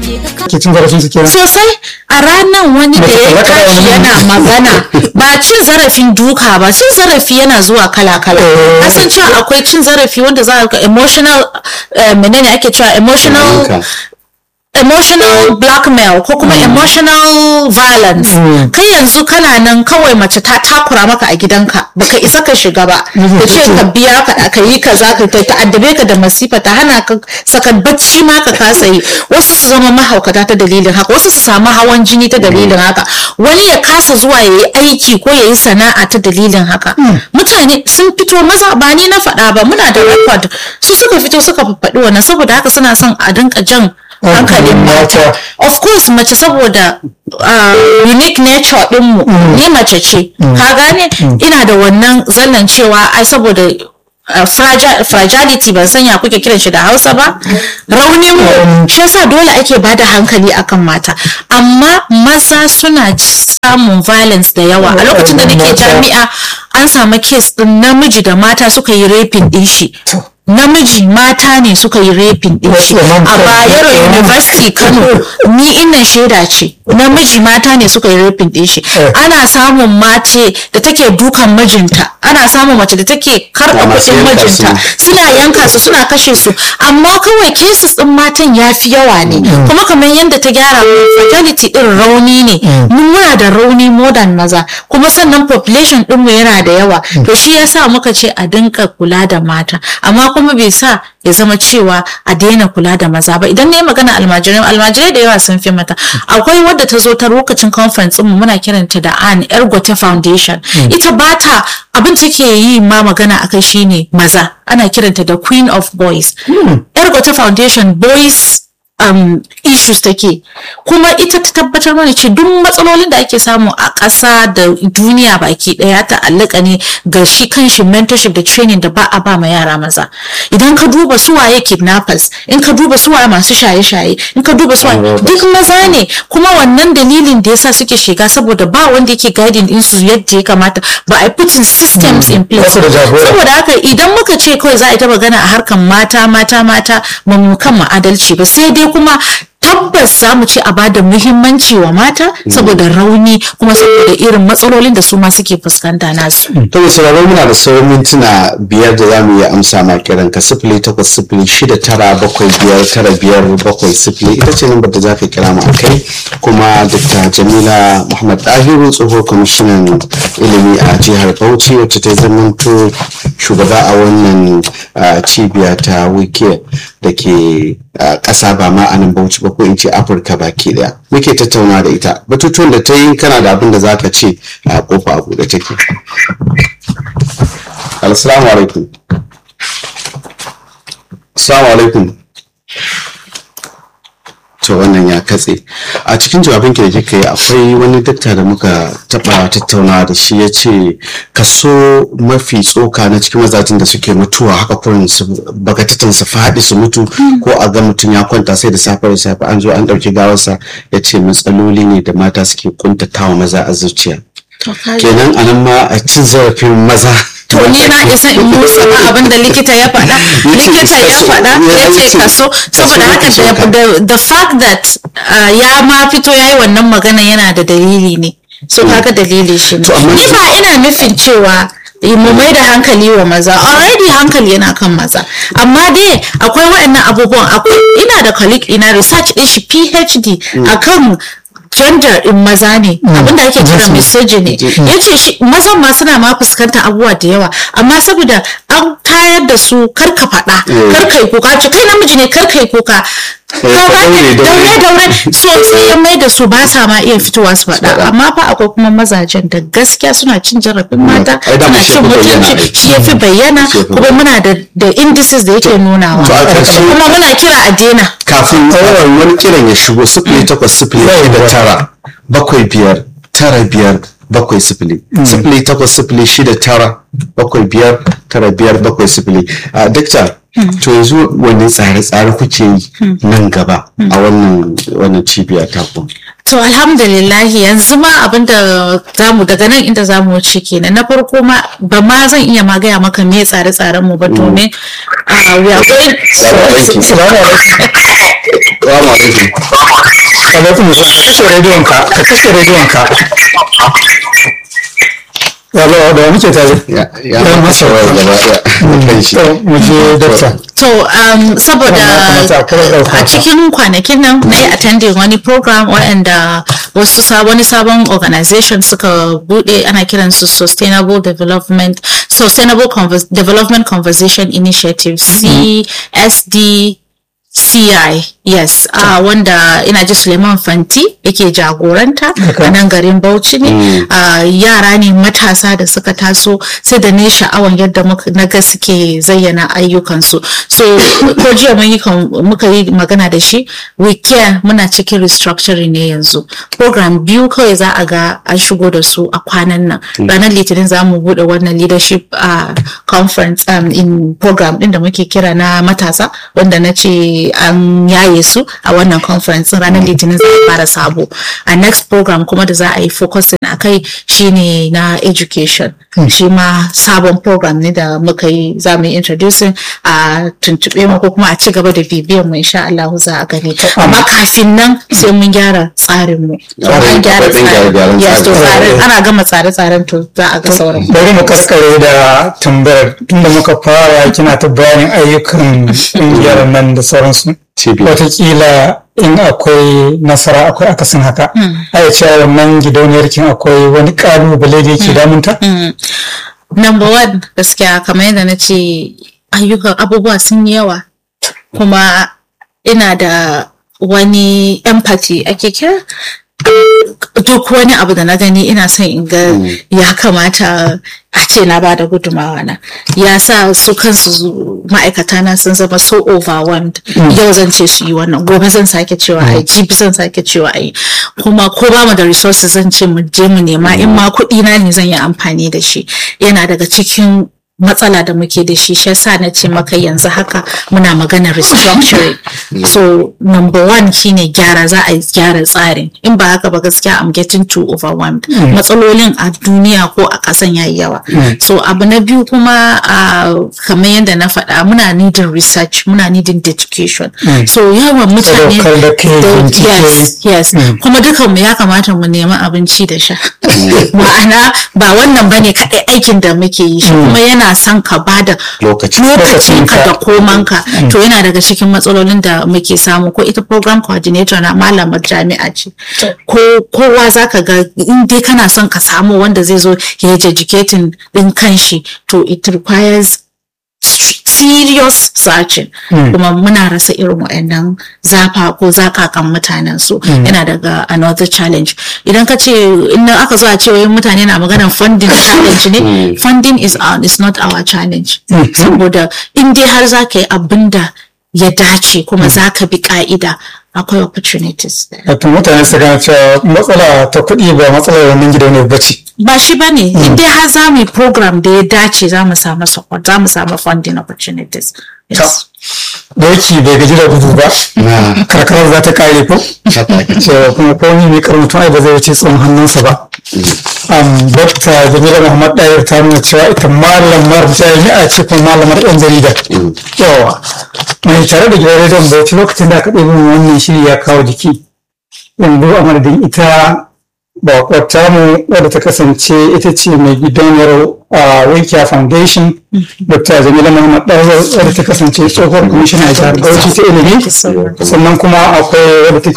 ke cin zarafin su kenan sosai a ranar wani da ya tashi yana magana ba cin zarafin duka ba cin zarafi yana zuwa kala-kala kasan cewa akwai cin zarafi wanda za a emotional menene ake cewa emotional emotional blackmail ko kuma emotional violence kai yanzu kana nan kawai mace ta takura maka a gidanka baka isa ka shiga ba da ce ka biya ka ka yi kaza ka ta addabe ka da masifa ta hana ka saka bacci ma ka kasa yi wasu su zama mahaukata ta dalilin haka wasu su samu hawan jini ta dalilin haka wani ya kasa zuwa ya yi aiki ko ya yi sana'a ta dalilin haka mutane sun fito maza ba ni na faɗa ba muna da record su suka fito suka faɗi wannan saboda haka suna son a dinka jan hankalin mata of course mace saboda uh, unique nature dinmu ni mace ce ka gane ina da wannan zallan cewa ai saboda Uh, fragile, fragility ban sanya kuke kiran shi da hausa ba raunin mu shi yasa dole ake bada hankali akan mata amma maza suna samun violence da yawa a lokacin da nake jami'a an samu case din namiji da mata suka yi raping din shi namiji mata ne suka yi rapin din shi a bayero university kano ni innan shaida ce namiji mata ne suka yi rapin din shi ana samun mace da take dukan mijinta ana samun mace da take karɓa kuɗin mijinta suna yanka su suna kashe su amma kawai cases din matan ya fi yawa ne kuma kamar yadda ta gyara fertility din rauni ne mun muna da rauni modern maza kuma sannan population ɗinmu yana da yawa to shi yasa muka ce a dinka kula da mata amma kuma bai sa ya zama cewa a daina kula da maza ba idan na yi magana almajirai almajirai da yawa sun fi mata akwai wadda ta zo ta lokacin conference mu muna kiranta da an ergote foundation ita ba ta abin take yi ma magana akai shine maza ana kiranta da queen of boys ergote foundation boys um, issues take kuma ita ta tabbatar mana ce duk matsalolin da ake samu a ƙasa da duniya baki ɗaya ta allaka ne ga shi kanshi mentorship da training da ba a ba ma yara maza idan ka duba suwaye kidnappers in ka duba suwaye masu shaye-shaye in ka duba suwaye duk maza ne kuma wannan dalilin da yasa suke shiga saboda ba wanda yake guiding din su yadda ya kamata ba a putting systems in place saboda haka idan muka ce kawai za a yi ta magana a harkan mata mata mata mu kan adalci ba sai dai kuma tabbas za mu ci a bada muhimmanci wa mata saboda rauni kuma saboda irin matsalolin da su ma suke fuskanta nasu. To mai sauraro muna da sauran mintuna biyar da za mu iya amsa ma kiran ka sifili takwas sifili shida tara bakwai biyar tara biyar bakwai sifili ita ce lambar da za ka kira mu a kai kuma Dr. Jamila Muhammad Dahiru tsohon kwamishinan ilimi a jihar Bauchi wacce ta zamanto shugaba a wannan cibiya ta wike da ke ƙasa ba ma a nan Bauchi ba ko in ce Afirka baki daya muke tattauna da ita batutuwan da ta yi kana da abin da za ka ce a kofa a buɗe take assalamu alaikum assalamu alaikum to wannan ya katse a cikin jawabin da kika yi akwai wani dakta da muka taba tattaunawa da shi ya ce kaso mafi tsoka na cikin mazajin da suke mutuwa haka kurin su bagatatan su faɗi su mutu ko a ga mutum ya kwanta sai da safe da safe an zo an ɗauki gawarsa ya ce matsaloli ne da mata suke kuntatawa maza a zuciya kenan anan ma a cin zarafin maza to ni na isa in musa abin da likita ya faɗa likita ya faɗa ya ce kaso saboda haka the fact that ya ma fito ya yi wannan magana yana da dalili ne so kaga dalili shi ne ni ba ina nufin cewa mu mai da hankali wa maza already hankali yana kan maza amma dai akwai waɗannan abubuwan akwai ina da colleague ina research ɗin shi phd akan gender in maza ne abinda ake kira misogyny ya ce shi mazan ma suna ma fuskantar abubuwa da yawa amma saboda an tayar da su kar ka faɗa kar kai kuka ce kai namiji ne kar kai kuka daure daure so sai ya mai da su ba sa ma iya fitowa su faɗa amma fa akwai kuma mazajen da gaskiya suna cin jarafin mata suna cin mutunci shi ya fi bayyana kuma muna da indices da yake nunawa kuma muna kira a daina kafin tsawon wani kiran ya shigo sifili takwas sifili shida tara bakwai biyar tara biyar bakwai sifili sifili takwas sifili shida tara bakwai biyar tara biyar bakwai sifili a dakta to yanzu wani tsare-tsare kuke yi nan gaba a wannan wannan cibiya ta ku to alhamdulillah yanzu ma abinda zamu daga nan inda zamu wuce kenan na farko ma ba ma zan iya ma gaya maka me tsare-tsaren mu ba to ne a we are going Salamu alaikum. Salamu alaikum. alaikum salam ka kashe rediyon ka ka kashe rediyon ka Yalo da muke tare. ya ya masa wayar gaba daya kan shi To, mu je dokta. To, um, saboda Wannan kuma ta kawai ɗauka a ta. cikin kwanakin nan na yi attending wani program waɗanda wasu sa- wani sabon organization suka bude ana kiransu Sustainable Development Sustainable Convers- Development Conversation Initiative CSD CI yes uh, wanda ina ji Suleiman Fanti yake jagoranta a nan garin Bauchi ne uh, yara ne matasa da suka taso sai da ne sha'awan yadda muka- na ga suke zayyana ayyukansu so ko jiya mun yi kan- muka yi magana da shi we care muna cikin restructuring ne yanzu program biyu kawai za a ga an shigo da su a kwanan nan ranar litinin za mu bude wannan leadership uh, conference um, in program din da muke kira na matasa wanda na ce an yaye su a wannan conference din ranar litinin za a fara sabo a next program kuma da za a yi focusing a kai shine na education shi ma sabon program ne da muka yi za mu yi introducing a tuntube mu ko kuma a ci gaba da bibiyan mu insha Allah za a gani amma kafin nan sai mun gyara tsarin mu an gyara akwai ɗan gyare-gyaren tsarin yes to tsari. tsarin ana gama tsare-tsaren to za a ga sauran Bari mu karkare da tambayar tunda muka fara kina ta bayanin ayyukan ƙungiyar nan da sauransu. Cibiya. Wataƙila in akwai nasara akwai akasin haka. Aya cewa wannan gidauniyar kin akwai wani ƙalubale da yake damunta? number one gaskiya kamar yadda na ce ayyukan abubuwa sun yi yawa kuma ina da wani empathy ake kira duk wani abu da na gani ina son in ga ya kamata a ce na bada gudumawa na ya sa su kansu ma'aikata na sun zama so overwhelmed yau zan ce su yi wannan gobe zan sake cewa ai jibi zan sake cewa ai kuma ko ba mu da resources zan ce mu je mu nema in ma kuɗi na ne zan yi amfani da shi yana daga cikin matsala da muke da shi shi yasa na ce maka yanzu haka muna magana restructuring so number one shine gyara za a gyara tsarin in ba haka ba gaskiya I'm getting too overwhelmed matsalolin a duniya ko a ƙasan yayi yawa so abu na biyu kuma uh, kamar yadda na faɗa muna needing research muna needing education so yawan mutane Sadaukar da kai da- bincike. yes yes kuma dukan mu ya kamata mu nemi abinci da sha ma'ana ba wannan bane kaɗai aikin da muke yi shi kuma yana son ka bada Lokaci. lokacinka Lokacinka. da komanka to yana daga cikin matsalolin da muke samu ko ita program coordinator na malamar jami'a ce ko kowa zaka ga in dai kana son ka samu wanda zai zo ya yi educating din kanshi to it requires serious searching kuma muna rasa irin waɗannan zafa ko zakakan mutanen su yana daga another challenge idan ka ce in aka zo a ce wai mutane na maganar funding challenge ne funding is, our, is not our challenge saboda in dai har za ka yi abin da ya dace kuma za ka bi ka'ida akwai opportunities there. Wato mutane su gane cewa matsala ta kuɗi ba matsalar wannan gidauniyar ba ce. ba shi ba ne in dai har za mu yi program da ya dace za mu samu support za mu samu funding opportunities yes. Doki bai gaji da gudu ba. na Karkarar za ta kare ko? haka ake ce. cewa kuma komi mai karantun ai ba zai wuce tsohon hannunsa ba. Um, Dokta Jamila Muhammad Dayar ta nuna cewa ita malamar jami'a ce kuma malamar ɗan jarida. Yawa. Mai tare da gidan rediyon Bauchi lokacin da aka ɗaya min wannan shiri ya kawo jiki. Yanzu a madadin ita bakwata mu wadda ta kasance ita ce mai gidauniyar a Wikia Foundation, Dr. Jamila Muhammad Dayar wadda ta kasance tsohuwar kwamishina a jihar Bauchi ta ilimi. Thank you so much. sannan kuma akwai wadda take